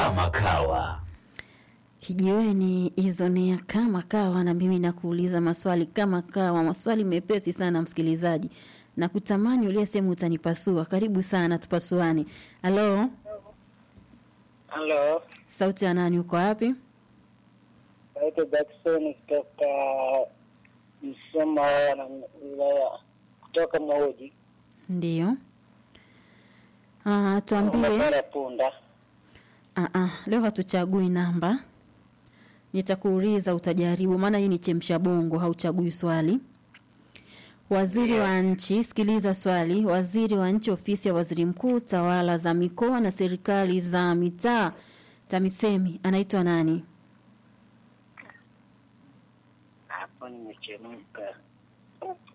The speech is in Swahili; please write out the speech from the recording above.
kama kawa. Kijiweni hizo ni kama kawa, na mimi nakuuliza maswali kama kawa, maswali mepesi sana msikilizaji, na kutamani uliyesema utanipasua. Karibu sana, tupasuane. Halo, Halo, sauti ya nani? Uko wapi? naitwa Jackson kutoka Msoma na wilaya kutoka Maoji, Ndiyo. Ah, tuambie. barabara Punda. Ah, ah, leo hatuchagui namba, nitakuuliza utajaribu, maana hii ni chemsha bongo, hauchagui swali. Waziri wa nchi, sikiliza swali. Waziri wa nchi ofisi ya waziri mkuu, tawala za mikoa na serikali za mitaa, TAMISEMI, anaitwa nani? Hapo nimechemka.